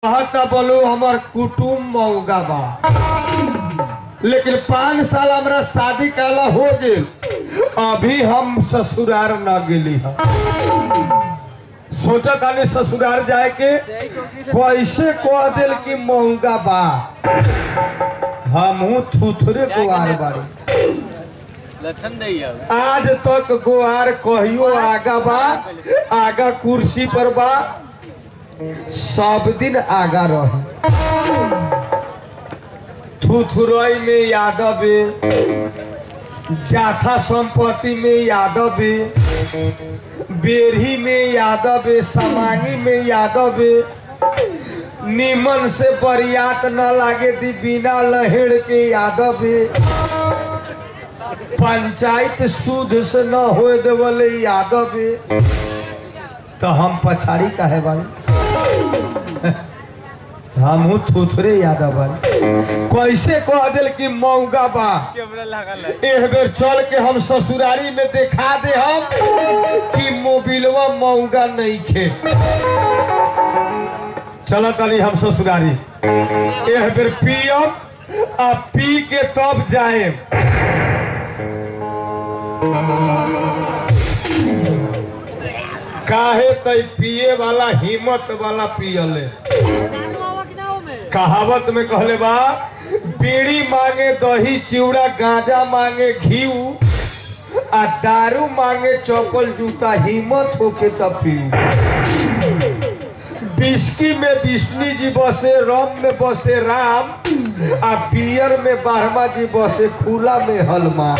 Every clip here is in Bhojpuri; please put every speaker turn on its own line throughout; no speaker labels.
कहता बोलू हमर कुटुम्ब मौगा बा लेकिन पाँच साल हमरा शादी काला हो गेल अभी हम ससुरार न गेली हम सोचा तानी ससुरार जाए के कैसे कह दिल कि महंगा बा हमहू थुथरे गुआर बाड़ी
लक्षण नहीं है
आज तक गुआर कहियो आगा बा आगा कुर्सी पर बा सब दिन आगा रही थुथुरई में यादव है जाथा संपत्ति में यादव है बेरही में यादव है समांगी में यादव है निमन से बरियात न लागे दी बिना लहेड़ के यादव है पंचायत शुद्ध से न होए देवले यादव है तो हम पछाड़ी काहे बानी हमहू थुथरे यादव बानी कैसे कह दिल कि मौगा बा
कैमरा लगा ला
एक बेर चल के हम ससुरारी में दिखा दे हम कि मोबिलवा मौगा नहीं खे चलो तनी हम ससुरारी एक बेर पियम आ पी के तब जाए काहे तई पिए वाला हिम्मत वाला पियले कहावत में कहले बा बीड़ी मांगे दही चिवड़ा गांजा मांगे घीव आ दारू मांगे चप्पल जूता हिम्मत होके तब पीऊ बिस्की में विष्णु जी बसे रम में बसे राम आ बियर में बारहमा जी बसे खुला में हलमा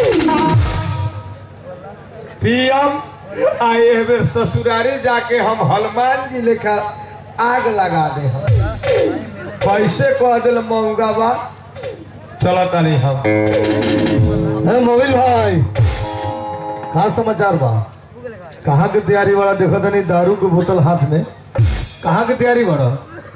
पियम आ एह बेर ससुरारी जाके हम हनुमान जी लेखा आग लगा दे हम कैसे कह दिल महंगा बा चलो तनी हम
अरे मोबिल भाई का समाचार बा कहाँ के तैयारी वाला देखो तनी दारू के बोतल हाथ में कहाँ के तैयारी बड़ा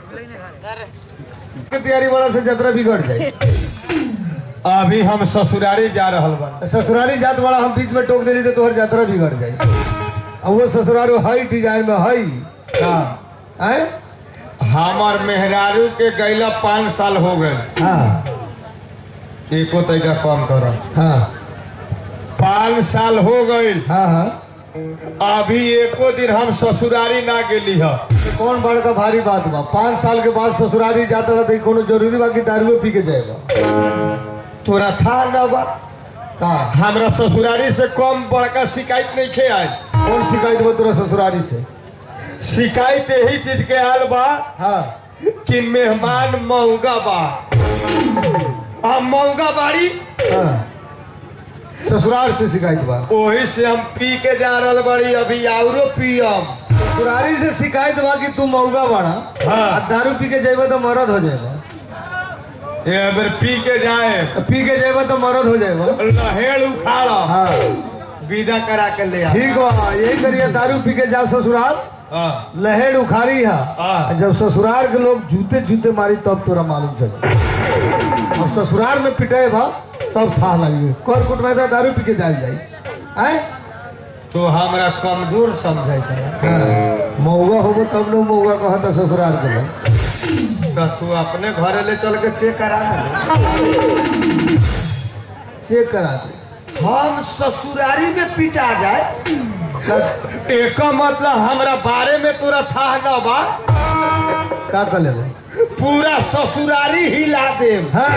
के तैयारी वाला से जतरा बिगड़ जाए
अभी हम ससुरारी जा रहल बा
ससुरारी जात वाला हम बीच में टोक देली तो तोहर यात्रा बिगड़ जाए अब वो ससुरारी हई डिजाइन में हई
का
आए
हमार मेहरारू के गैला पाँच साल हो गए
हाँ
एको तरीका कम करो
हाँ
पाँच साल हो गए
हाँ हाँ
अभी एको दिन हम ससुरारी ना गेली है
ये कौन बड़का भारी बात बा पाँच साल के बाद ससुरारी जाता रहा तो कोनो जरूरी बा कि दारू पी के जाएगा
तोरा था न बा
का
हमरा ससुरारी से कम बड़का शिकायत नहीं खे आयल
कौन शिकायत बा तोरा ससुरारी से
शिकायत यही चीज के आयल बा
हाँ
कि मेहमान महंगा बा हम महंगा बाड़ी
हाँ ससुराल से शिकायत बा
वही से हम पी के जा रहल बाड़ी अभी औरो पियम
ससुरारी से शिकायत बा कि तू मौगा बाड़ा
हाँ।
आ दारू पी के जाएगा तो मरद हो जाएगा
ये बेर पी के जाए
तो पी के जाएगा तो मरद हो जाएगा
लहेड़ उखाड़
हाँ
विदा करा के ले आ
ठीक बा यही करिए दारू पी के जा ससुराल
हाँ,
लहेड़ उखाड़ी है
हाँ।
आ जब ससुराल के लोग जूते जूते मारी तब तोरा मालूम चले अब ससुराल में पिटाए भा तब था लगी कर कुट में तो दारू पी के जाल जाई आए
तो हमरा कमजोर समझाई
हाँ मौगा होबो तब लोग मौगा कहता ससुराल के लोग
तो तू अपने घरे ले चल के चेक करा ले
चेक करा दे
हम ससुरारी में पिटा जाए एक मतलब हमरा बारे में तोरा था न बा
का कर ले
पूरा ससुरारी हिला देम
हाँ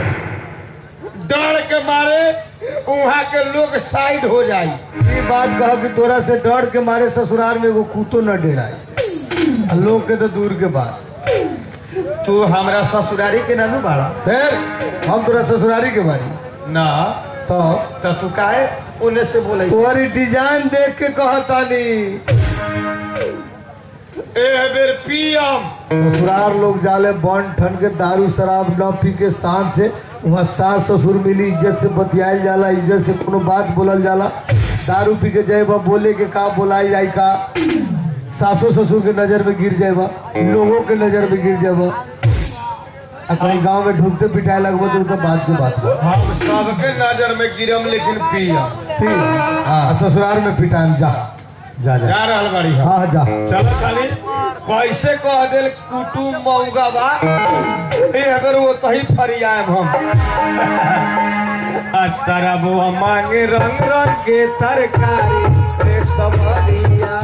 डर के मारे वहाँ के लोग साइड हो जाई
ये बात कह कि तोरा से डर के मारे ससुराल में एगो कुतो न डेराई आ लोग के तो दूर के बात
तू हमरा ससुरारी के नानू बाड़ा
फिर हम तोरा ससुरारी के बारी
ना
तो
तो तू काहे उन्हें से बोले
तुम्हारी डिजाइन देख के कहतानी
ए बेर पियम
ससुराल लोग जाले बन ठन के दारू शराब न पी के शान से वहाँ सास ससुर मिली इज्जत से बतियाल जाला इज्जत से कोनो बात बोलल जाला दारू पी के जाए बा बोले के का बोलाई जाए का सासो ससुर के नजर में गिर जाए बा लोगों के नजर में गिर जाए बा आ कहीं गांव में ढूंढते पिटाए लगबो तो उनका बात के बात बा
हम सबके नजर में गिरम लेकिन पियम
ठीक है? आ ससुराल में पिटाएम जा जा जा
जा रहल बाड़ी हम
हाँ जा
चलो खाली कैसे कह दिल कुटुम मऊगा बा ए अगर वो कहीं फरियाम हम असरबुआ मांगे रंग रंग के तरकारी रे समरिया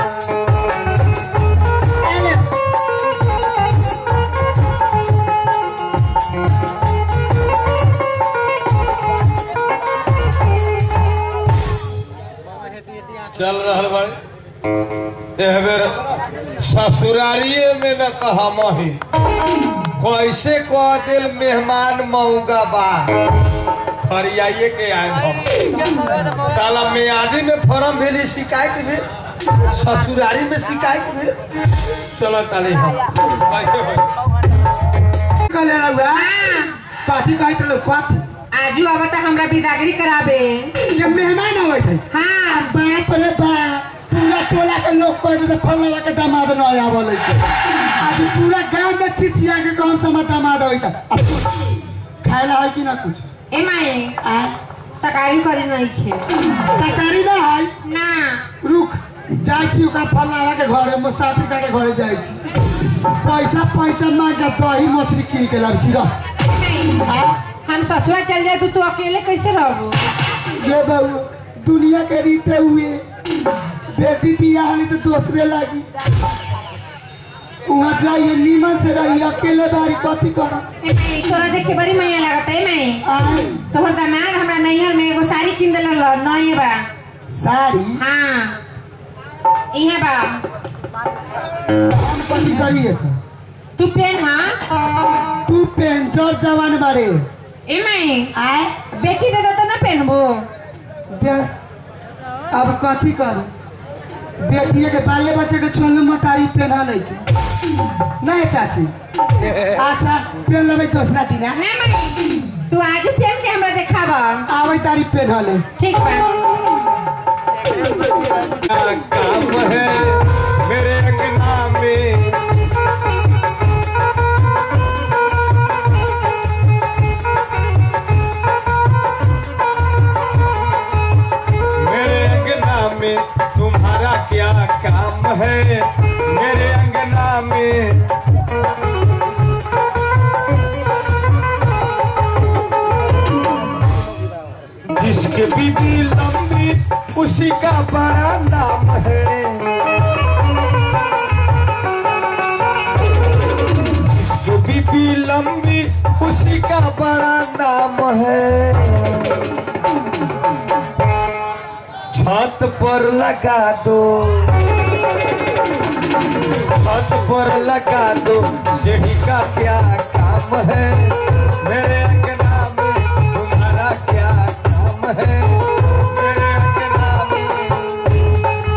चल रहल भाई एह बेर ससुरारिये में न कहा मही कैसे कह दिल मेहमान मऊगा बा फरियाइए के आए हम साला मियादी में फॉर्म भेली शिकायत भी ससुरारी में शिकायत भी चलो ताली हम कैसे होई?
कले लगा कथी कहत लो कथ
आजू अब त हमरा विदागरी कराबे
ये मेहमान आवत है
हाँ
बाप रे बाप पूरा टोला के लोग कह देते फलवा के दामाद न आवल है आज पूरा गांव में चिचिया के कौन सा मत दामाद होइता खाएला है कि ना कुछ
ए माई
आ
तकारी करे नहीं खे
तरकारी ना है
ना
रुक जाइ छी ओकर फलवा के घरे मुसाफिर का के घरे जाइ छी पैसा पैसा मांग के दही मछली कीन के लाब छी रह
ए माई,
आ
हम ससुरा चल जाए तो तू अकेले कैसे रहबो
ये बाबू दुनिया के रीते हुए बेटी बियाह हली तो दूसरे लागी वहाँ जाइए नीमन से रहिए अकेले बारी कथी कर
ए माई तोरा देख के बड़ी मैया लागत है माई तोहर दामाद हमरा नैहर में एगो साड़ी किन देला ल नए बा
साड़ी
हाँ इहे बा
हम कथी करिए
तू पेन हाँ
तू पेंचर जवान बारे
ए माई
आए
बेटी दे दे तो ना पहनबो
दे अब कथी कर बेटिए के बाले बच्चे के छोलू मतारी पहना लेके नहीं चाची अच्छा पहन लेबै दूसरा दिन
ना माई तू आजू पहन के हमरा देखाबा
आवे तारी पहना ले
ठीक बा
क्या काम है मेरे अंगना में मेरे अंगना में तुम्हारा क्या काम है मेरे अंगना में जिसके बीबी लंबी उसी का बड़ा नाम है जो बीबी लंबी उसी का बड़ा नाम है छत पर लगा दो छत पर लगा दो सीढ़ी का क्या काम है मेरे अंगना में तुम्हारा क्या काम है मेरे अंगना में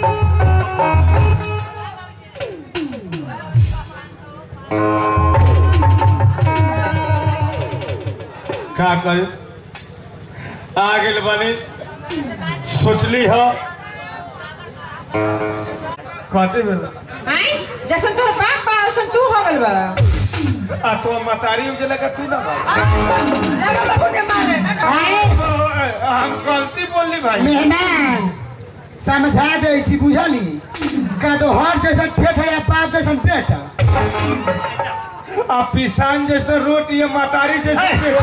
का कर आ गेल बनी सोचली ह कहते बेला
आई जैसन तोर बाप बा वैसन तू हो गइल बा
आ तो मतारी उजला का तू ना बा
आए
हम गलती बोलली भाई
मेहमान समझा दे छी बुझली का तो हर जैसा ठेठ या पाप जैसा बेटा
आ पिसान जैसे रोट ये मतारी जैसे पेट।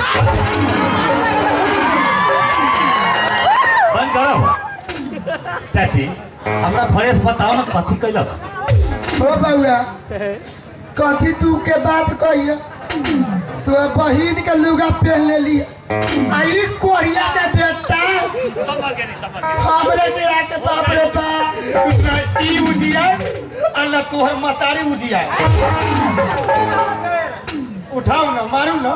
बंद करो चाची हमरा फ्रेश बताओ ना कथी कैलक
हो बउआ कथी तू के बात कहिए तू बहिन के लुगा पहन ले ली आई कोरिया के बेटा हमरे के आके बाप रे बाप
ना ई उजिया अल्लाह तोहर मतारी उजिया उठाओ ना मारू ना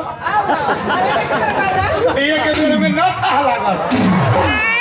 एक बेर में ना था लागल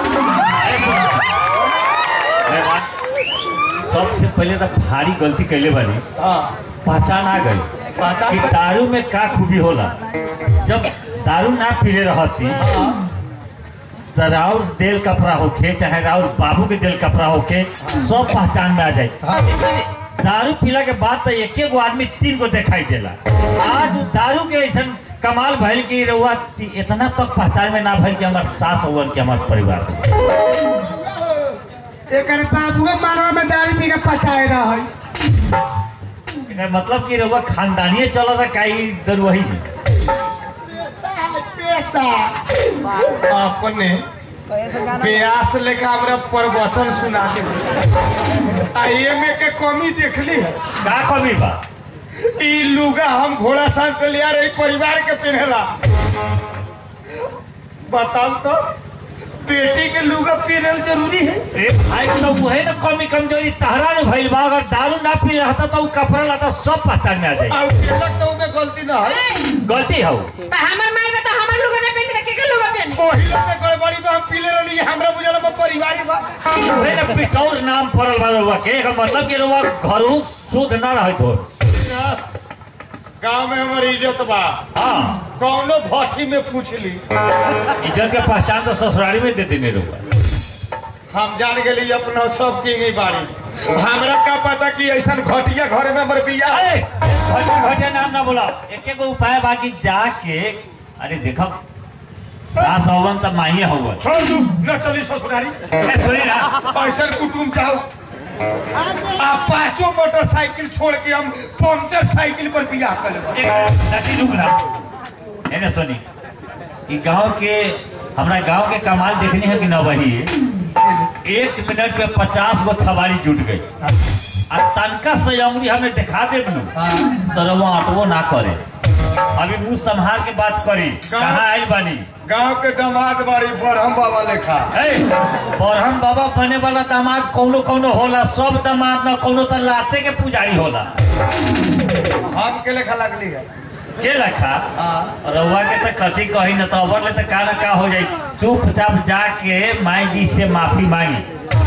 सबसे पहले तो भारी गलती कैले बानी
हाँ
पहचान आ गई
पहचान
कि
गई।
दारू में का खूबी होला जब दारू ना पीले रहती तो राउर दिल कपड़ा होखे चाहे राउर बाबू के दिल कपड़ा होखे सब पहचान में आ जाए दारू पीला के बाद तो एक एक गो आदमी तीन को दिखाई देला आज दारू के ऐसा कमाल भइल कि रउआ ची- इतना तक पहचान में ना भइल कि हमार सास होवन कि हमार परिवार
एकर बाबुए मारवा में दाढ़ी पी के पटाए रह
एकर मतलब कि रउआ खानदानिए चलत है काई दरुही में
पैसा
अपने ब्यास लेकर हमरा प्रवचन सुना दे आ एमे के कमी देखली है
का कमी बा
ई लुगा हम घोड़ा सांस के लिया रही परिवार के पहनेला बताओ तो बेटी के लुगा पहनल जरूरी है
ए भाई तो वही ना कमी कमजोरी तहरा में भइल बा अगर दारू ना पी रहता तो उ कपड़ा लता सब पहचान में आ जाई
और केलक तो उमे गलती ना है
गलती हो
तो हमर माई में तो हमर लोग ने पहन के के लोग पहने
ओही लोग के गड़बड़ी में हम पीले रहली हमरा बुझल बा परिवार बा
वही ना पिटौर नाम पड़ल बा रउआ के एकर मतलब कि रउआ घरू शुद्ध ना रहत हो
गांव में हमर इज्जत बा
हाँ
कौनो भट्टी में पूछ ली
इज्जत के पहचान तो ससुराली में दे देने रउआ
हम जान गेली अपना सब की गई बाड़ी हमरा का पता कि ऐसा घटिया घर में हमर बिया है
घटे घटे नाम ना बोला एक एक उपाय बाकी जाके अरे देखो सास हवन तो माही हवन
छोड़ दू न चली ससुरारी
ए, सुनी ना
ऐसा कुटुम जाओ आ पांचों मोटरसाइकिल छोड़ के हम पंचर साइकिल पर बिया कर लेब।
एक नटी रुक ना एने सुनी ई गांव के हमरा गांव के कमाल देखनी है कि ना वही एक मिनट में पचास गो छबारी जुट गई आ तनका से अंगुरी हमें दिखा दे तो रवा अटवो ना करे अभी मुंह संभाल के बात करी कहाँ आयल बानी
गांव के दामाद बाड़ी बरहम बाबा लेखा
है बरहम बाबा बने वाला दामाद कौनो कौनो होला सब दामाद ना कौनो तो लाते के पुजारी होला
हम के लेखा लगली है
के रखा
हाँ
रउआ के तो कथी कही न तो अबर ले तो का ना का हो जाई चुपचाप जाके माई जी से माफी मांगी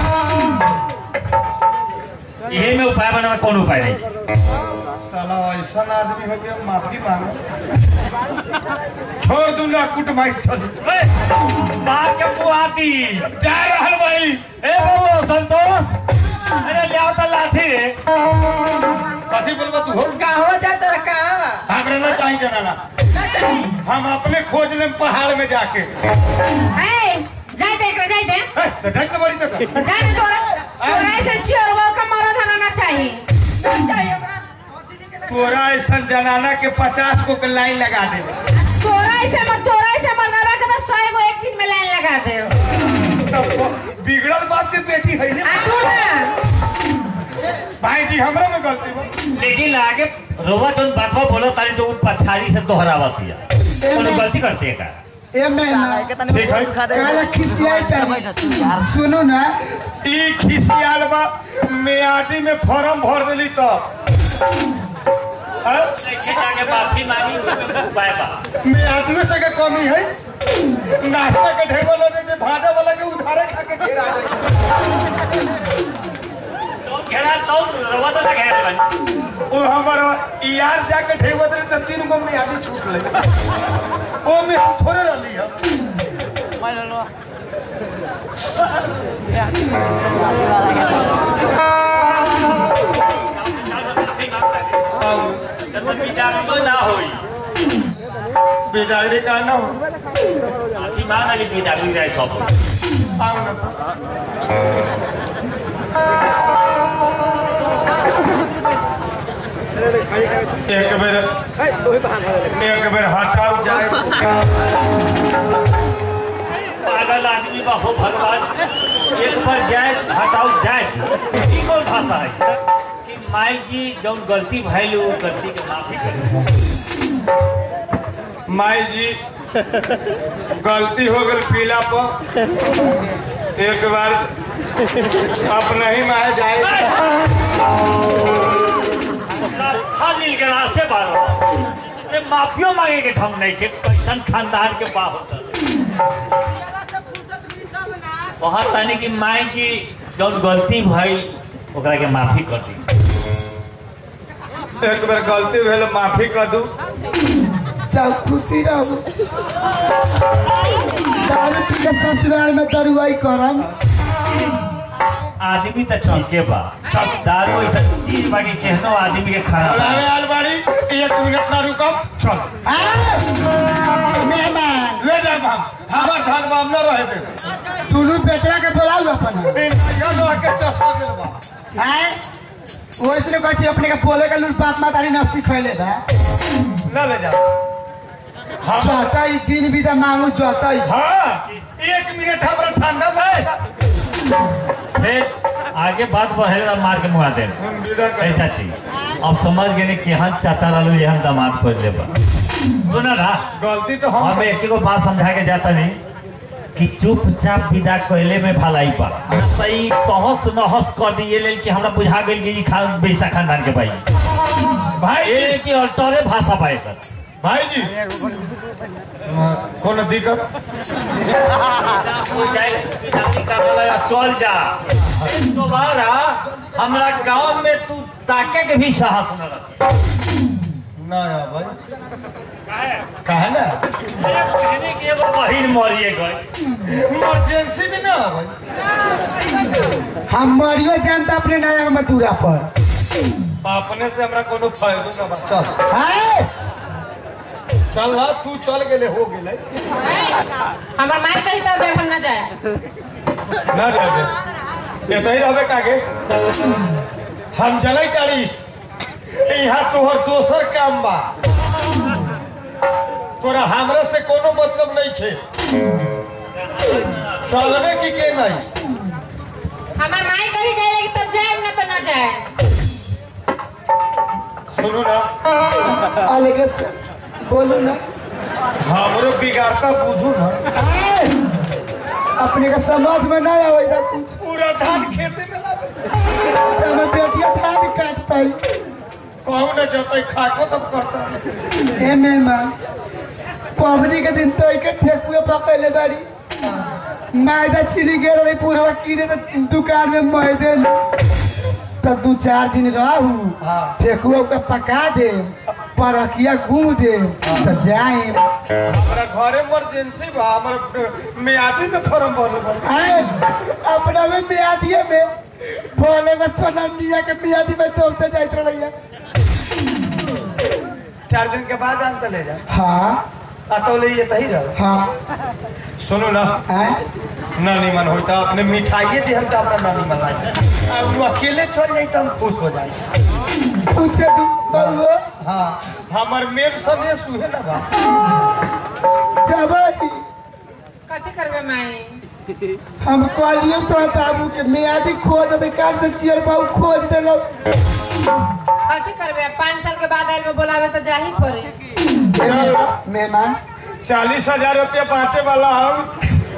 यही में उपाय बना कौन उपाय नहीं
साला ऐसा आदमी हो गया माफी मांगो छोड़ दू ना कुटमाई चल
बाप के पुआती
जा रहल भाई
ए बाबू संतोष अरे ले आओ तो लाठी रे
कथी बोलबा तू हो
कहाँ जा तो कहाँ
हमरा ना चाहिए जनाना हम अपने खोज लेम पहाड़ में जाके
ए जाय दे एकरा जाय दे
ए, तो जाए तो बड़ी तक
जाय दे तोरा तोरा ऐसे चियर वो का मरद हना ना चाहिए
तोरा ऐसा जनाना के पचास को के लाइन लगा दे
तोरा ऐसे मर तोरा ऐसे मरदबा के तो सौ गो एक दिन में लाइन लगा दे
तब बिगड़ल बाप के बेटी है
आ तू ना
भाई जी हमरा में गलती बा
लेकिन आगे रोवा जोन बाबा बोलो तारी तो उन पछाड़ी से दोहरावा दिया कोनो गलती करते है का
ए मैना
ठीक है
काला खिसियाई तारी सुनो ना
ई खिसियाल बा मियादी में फॉर्म भर देली तब हैं?
देखे जाके माफी मांगी उसमें उपाय बा
मियादियों से के कमी है नाश्ता के ढेबल हो देते भाजा वाला के उधारे खा के घेरा जाए
तो घेरा तो रोवा तो ना घेरा बन
वो हमारा यार जाके ढेबल दे तो तीन गो मियादी छूट ले ओ में हम थोड़े रहली है
ना होई
बेदारी का ना हो
माफी मांग ली बिदागली रहे सब
आओ ना एक बेर एक बेर हटाओ जाए
पागल आदमी बा हो भगवान एक बार जाए हटाओ जाए ई कौन भाषा है कि माई जी जौन गलती भइल उ गलती के माफी करे
माई जी गलती हो गई पीला पर एक बार अपने ही माए जाए
खाली गरा से बारो अरे माफियो मांगे के हम नहीं के कैसन खानदान के बा होता बहुत तानी कि माई जी जौन गलती भइल ओकरा के माफी कर दी
एक बार गलती भेल माफी कर दू
जाओ खुशी रहो दारू पी के ससुराल में दरुआई करम
आदमी तो ठीके बा सब दारू ऐसा चीज बा कि केहनो आदमी के खाना
अरे अलबाड़ी एक मिनट ना रुकम चल
मेहमान
ले जाए हम हमार धान में हम न रहे दे
दोनों बेटवा के बोलाऊ अपन
इन यो लो के चसा गेल बा
आए वैसे कहै छी अपने के बोले के लूल बाप मातारी न सिखैले बा
ना ले जा हम
जतै दिन बिदा मांगू जतै
हाँ एक मिनट हमरा ठंडा भाई
फिर आगे बात बढ़ेगा मार के मुआ दे ए चाची अब समझ गए कि यहाँ चाचा लालू यहाँ दामाद खोज ले बा सुना ना
गलती तो हम
हम एक एगो बात समझा के जाता नहीं कि चुपचाप विदा कैले में भलाई बा हमरा सही तहस नहस कर दिए लेल कि हमरा बुझा गेल कि ई खा बेइज्जता खानदान के भाई
भाई
ए कि अल्टरे भाषा बा एकर
भाई जी कोनो दिक्कत
चल जा दोबारा हमरा गांव में तू ताके के भी साहस न रख
ना यार भाई काहे ना
कहने की एगो बहिन मरिए गई
इमरजेंसी में ना भाई
हम मरियो जानता अपने नया मथुरा पर
अपने से हमरा कोनो फायदा ना बा चल
हाय
चल ना तू चल गेले हो गेले
हमार मार कही तो बेफन न जाए
ना जाबे ये तो ही रहबे कागे हम जनै तारी यहाँ तोहर दोसर काम बा तोरा हमरा से कोनो मतलब नहीं खे चलने की के नहीं
हमार माई कही जाए लेकिन तो जाए न तो न जाए
सुनू ना
अलगे से बोलू ना
हमरो बिगाड़ता बुझू ना
हाय अपने का समझ में नहीं आवेगा कुछ
पूरा धान खेते में लागे
हमें बेटिया धान काटता
कहूँ ना जतै खाको तब करता
ए मेहमान पबनी के दिन तो एक ठेकुए पकड़ले बाड़ी मैदा चीनी गे रही पूरा कीने तो दुकान में मैदे न। तो दू चार दिन रहू
हाँ।
ठेकुआ के पका दे परखिया घूम दे तो जाए
हमरा घरे इमरजेंसी बा हमर मियादी में फॉर्म भरले बा
आए अपना में मियादिए में बोले को सोनमिया के मियादी में दौड़ते जाइत रहिया
चार दिन के बाद अंत ले जा
हाँ
आ तो ले ये तही रह
हाँ
सुनो ना
आए
ना निमन होई तो अपने मिठाइए दे हम तो अपना ना निमन लागे आ वो अकेले चल जाई तो हम खुश हो जाई
पूछे तू बउआ
हाँ हमर मेन सने सुहे ना बा
जब
कथी करबे माई
हम कहलियो तो बाबू के मियादी खोज दे काल से चियर बाबू खोज देलो
कथी करबे पाँच साल के बाद आइल में बोलावे तो जाही पड़े
मेहमान
चालीस हजार रुपया पाँचे वाला हम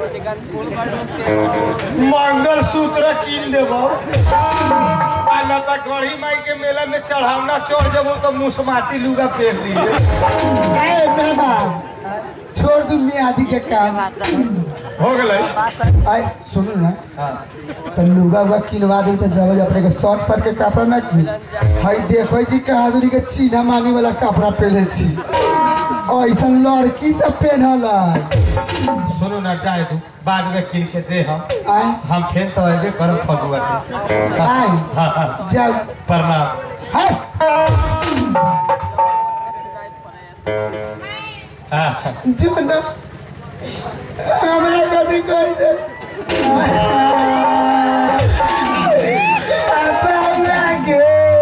मंगल सूत्र कीन देबो आ न तो गढ़ी माई के मेला में चढ़ावना चढ़ जबो तो मुसमाती लुगा फेर लिए
ए मेहमान छोड़ दू मियादी के काम
हो गेलै
आए सुनू ना
हाँ
तो लुगा उगा किनवा दे तो जब अपने के शर्ट पर के कपड़ा ना की हई देखो जी कहादुरी के चीना मानी वाला कपड़ा पहने छी ऐसा लड़की सब पहनल है
सुनो ना जाए तू बाद में किन के दे हम
आए
हम फिर तो अबे करम फगुआ के
आए
हाँ हाँ
जाओ
प्रणाम
हाय
हाँ
जो ना हमरा कथी कह दे अपना के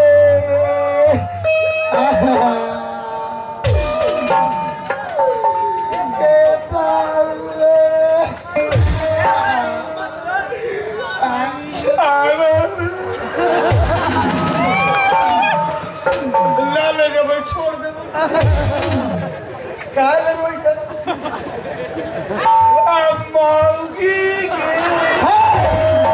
ए
ना ले जब छोड़ दे काहे ले रोई कर अब मौगी के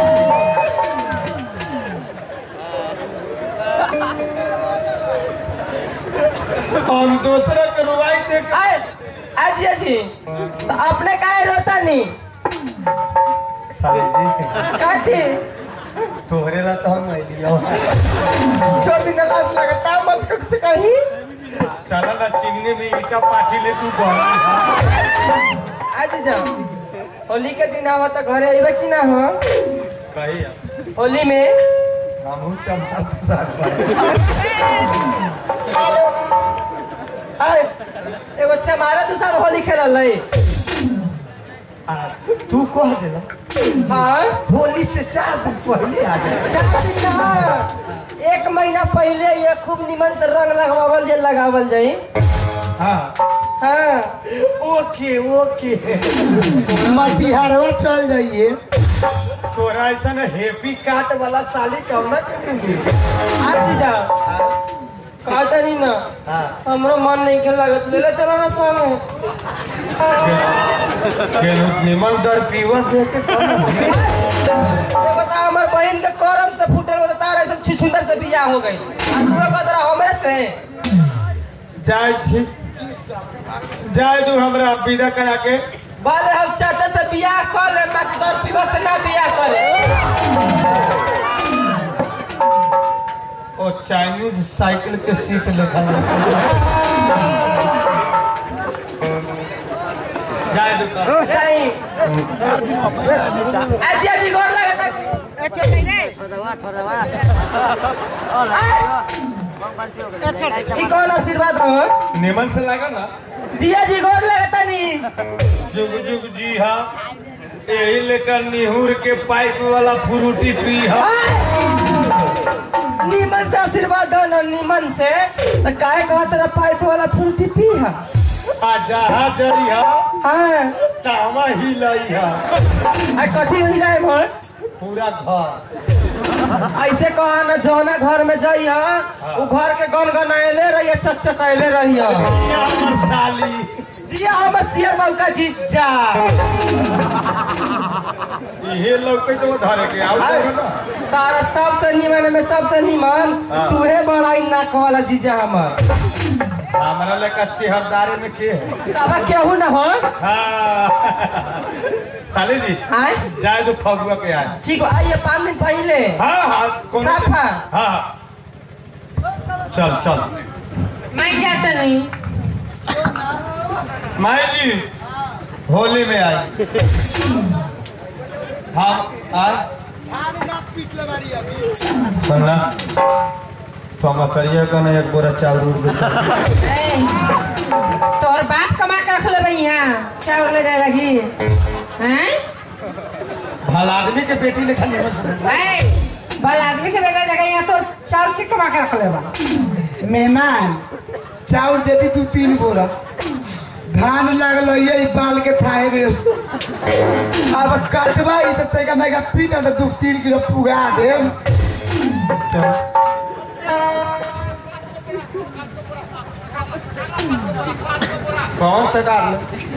हम दूसरा के रुवाई देख
आए अजी अजी तो अपने काहे रोता नहीं
साली जी
काहे
तोहरे ला तो हम आइलियो
छोड़ दिन लाज लगता मत कुछ कहीं
चला ना चिमनी में ईटा पाथी ले तू घर
अजी जाओ होली के दिन आवा तो घरे आइबे कि ना हो
कही
होली में
हमहू चमार तो साथ बारे
आए एगो चमारा दूसरा होली खेलल है
आ, तू कह देला
हाँ
होली से चार दिन पहले आ गए
चार दिन ना एक महीना पहले ये खूब निमन से रंग लगावल जे लगावल जाई
हाँ
हाँ
ओके ओके
मटिहारवा चल जाइए
तोरा ऐसा हेपी काट वाला साली कौना के मिली
आज जा काटा नहीं ना
हाँ
हमरो मन नहीं के लागत ले ले चला ना संगे
केनु निमन दर पीवा दे के कौन
ये बता हमर बहन के करम से फूटल बता तारे सब छिछुंदर से बियाह हो गई आ तू कदरा हमरे से
जाय छी जाय तू हमरा विदा करा के
बाले हम चाचा से बियाह कर ले मत दर पीवा से ना बियाह करे
ओ चाइनीज साइकिल के सीट लेखा जाय तू का
जाई आज आज गोर लगता ई कौन आशीर्वाद हो
निमन से लगा ना
जिया जी गोर लगता नहीं
जुग जुग जी हा यही लेकर निहुर के पाइप वाला फ्रूटी पी हा
नीमन से आशीर्वाद दो ना नीमन से तो काहे कहा तेरा पाइप वाला फूटी पी है
आ जहा जड़ी हा
हाँ
तावा हिलाई हा
आ कथी हिलाए भर
पूरा घर
ऐसे कहा ना जौना घर में जाई हा उ घर के गन गनाएले रही चकचकाएले रही
या हमर साली
जिया हमर चियर बाबू का जीजा
इहे लौके तो धरे के आउ
हाय,
ना
तारा सबसे निमन में सबसे निमन
हाँ।
तूहे बड़ाई ना कहला जीजा हमर
हमरा लेका चेहरदारे में के है
साबा केहू ना हो
हाँ साली जी
आए
जाए तो फगुआ के आए
ठीक बा, आइए पाँच दिन पहले
हाँ हाँ कोनो
साफा।
हाँ हाँ चल चल
मैं जाता नहीं
माई जी होली में आई हाँ आए सुनना तो हम करिए का ना एक बोरा चावल उड़ देता
ए, तोहर बाप कमा के रख ले भैया चावल ले जाए लगी हैं
भला आदमी के बेटी लेखा नहीं हो
ए, भल आदमी के बेटा जगह यहाँ तो चावल के कमा के रख ले बा
मेहमान चाउर दे दी दू तीन बोरा धान लागल ये बाल के थाहे रे अब कटवा ई त तैका मैका पीट त दू तीन किलो पुगा दे
कौन सा डाल